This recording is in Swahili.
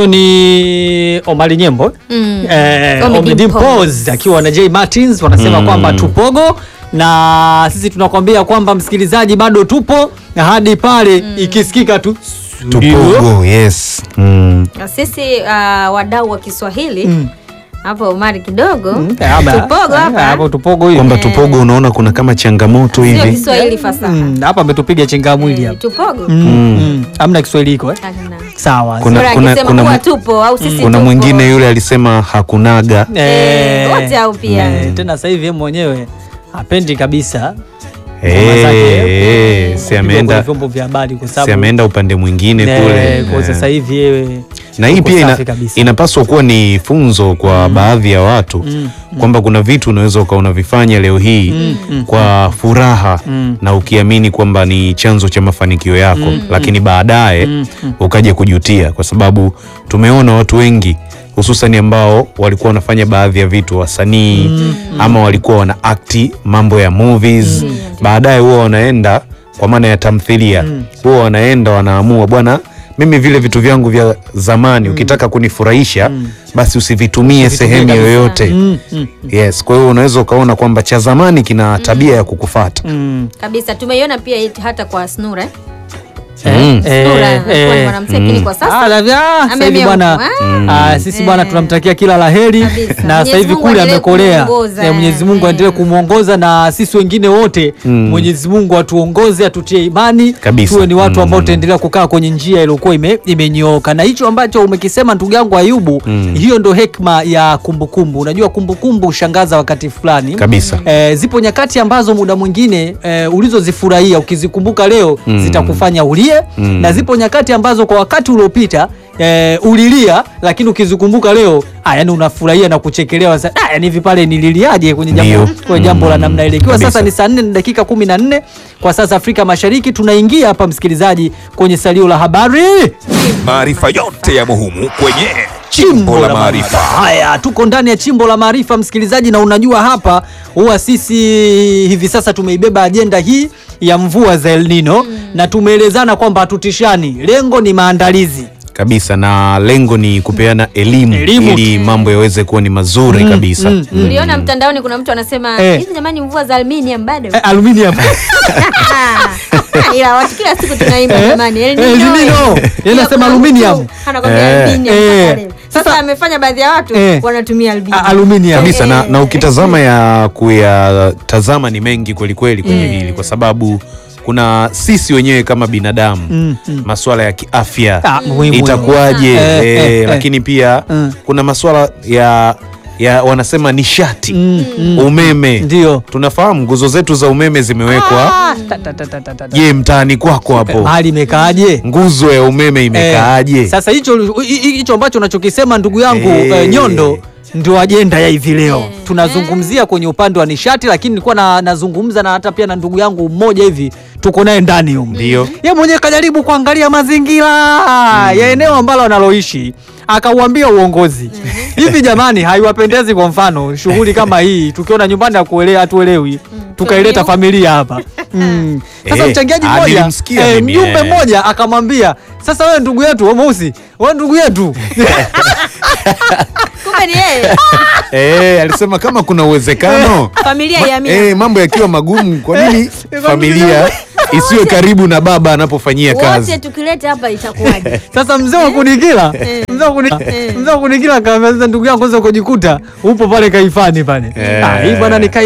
huyo ni Omari Nyembo Mm. eh, Ommy Ommy Dimpoz. Dimpoz akiwa na J Martins wanasema Mm. kwamba tupogo na sisi tunakwambia kwamba msikilizaji bado tupo na hadi pale ikisikika tu Tupogo, yes. Mm. Na sisi uh, wadau wa Kiswahili Mm. hapo Omari kidogo Mm, hapa- tupogo hapa hapo tupogo hiyo Kwamba tupogo unaona kuna kama changamoto sio hivi. Kiswahili fasaha Mm, hapa ametupiga chenga mwili Eh, hapa tupogo Mm, mm. hamna Kiswahili iko eh? Hakuna. sawa Kuna- Bora kuna- akisema kuna kuwa mu- tupo au sisi Kuna tupo. mwingine yule alisema hakunaga. Eh, wote hao pia. Eh, tena sasa hivi yeye mwenyewe hapendi kabisa Eh, ngoma zake, eh, kupigwa si kwenye ameenda vyombo vya habari kwa si sababu ameenda upande mwingine Eh, kule. kwa Eh. sasa hivi yeye na hii yuko pia ina, safi kabisa. inapaswa kuwa ni funzo kwa baadhi ya watu kwamba kuna vitu unaweza ukawa unavifanya leo hii kwa furaha na ukiamini kwamba ni chanzo cha mafanikio yako lakini baadaye ukaja kujutia kwa sababu tumeona watu wengi hususan ambao walikuwa wanafanya baadhi ya vitu wasanii ama walikuwa wana akti mambo ya movies baadaye huwa wanaenda kwa maana ya tamthilia huwa wanaenda wanaamua bwana mimi vile vitu vyangu vya zamani ukitaka kunifurahisha basi usivitumie sehemu kabisa. yoyote Mm, mm, yes kwa hiyo unaweza ukaona kwamba cha zamani kina tabia ya kukufata mm. kabisa tumeiona pia iti hata kwa Snura Eh, Mm. eh, Snura alikuwa ni eh. mwanamuziki lakini kwa Ah, sasa la- ah, sasa hivi Ameamia bwana huko. ah, sisi bwana Eh. tunamtakia kila la heri Kabisa. na sasa Mwenyezi hivi Mungu kule aendelee amekolea kumuongoza. Eh, Mwenyezi Mungu Eh. aendelee kumwongoza na sisi wengine wote Mwenyezi Mungu atuongoze atutie imani Kabisa. tuwe ni watu ambao Mm. tutaendelea kukaa kwenye njia iliyokuwa ime, imenyooka na hicho ambacho umekisema ndugu yangu Ayubu hiyo ndo hekma ya kumbukumbu unajua kumbukumbu hushangaza wakati fulani kabisa Eh, zipo nyakati ambazo muda mwingine eh, ulizozifurahia ukizikumbuka leo zitakufanya ulie na zipo nyakati ambazo kwa wakati uliopita eh, ulilia lakini ukizikumbuka leo ah, yani unafurahia na kuchekelewa sa- ah, yani hivi pale nililiaje kwenye jambo, Ndio. kwenye jambo la Mm, namna ile ikiwa kabisa. sasa ni saa nne na dakika kumi na nne kwa sasa Afrika Mashariki tunaingia hapa msikilizaji kwenye salio la habari Maarifa yote ya muhimu kwenye Chimbo la Maarifa. Haya, tuko ndani ya chimbo la maarifa msikilizaji, na unajua hapa huwa sisi hivi sasa tumeibeba ajenda hii ya mvua za El Nino na tumeelezana kwamba hatutishani, lengo ni maandalizi. kabisa na lengo ni kupeana elimu, Elimu. ili mambo yaweze kuwa ni mazuri kabisa mm, uliona mtandaoni kuna mtu anasema Eh. hizi jamani mvua za aluminium bado Eh, aluminium ila watu kila siku tunaimba Eh, jamani El El Nino, Nino. eh. Yeye Pia anasema kuna aluminium. mtu anakwambia Eh. aluminium Eh. mpaka leo. sasa Sasa- amefanya baadhi ya watu Eh. wanatumia aluminium A- aluminium kabisa na, Eh. na ukitazama ya kuyatazama ni mengi kwelikweli kwenye Eh. hili kwa sababu kuna sisi wenyewe kama binadamu Mm, mm. masuala ya kiafya Ah, muhimu. itakuwaje Eh, eh, eh, eh. lakini pia Mm. kuna masuala ya ya wanasema nishati Mm, mm. umeme Ndio. tunafahamu nguzo zetu za umeme zimewekwa Ah, ta- ta- ta- ta- ta- ta- je mtaani kwako hapo mahali imekaaje? nguzo ya umeme imekaaje Eh, sasa hicho hi- hi- hicho ambacho unachokisema ndugu yangu Eh. eh, Nyondo ndio ajenda ya hivi leo tunazungumzia kwenye upande wa nishati, lakini nilikuwa na, nazungumza na hata pia na ndugu yangu mmoja hivi tuko naye ndani huko, Ndio. yeye mwenyewe kajaribu kuangalia mazingira ya eneo ambalo analoishi akauambia uongozi hivi, jamani, haiwapendezi kwa mfano shughuli kama hii tukiona nyumbani hatuelewi, hatuelewi tukaileta familia hapa mm. Sasa Eh, mchangiaji ah, mmoja nilimsikia eh, mimi, mjumbe eh. mmoja akamwambia sasa, wewe ndugu yetu wewe Mweusi, wewe ndugu yetu kumbe ni yeye Eh, alisema kama kuna uwezekano familia Ma- ya Amina. eh, mambo yakiwa magumu kwa nini familia isiwe karibu na baba anapofanyia wote kazi tukileta hapa itakuwaje sasa mzee wa kunikila mzee wa kuni- mzee wa kunikila akamwambia sasa, ndugu yangu, kwanza kujikuta upo pale kaifani pale, Eh. ah, hii bwana ni kai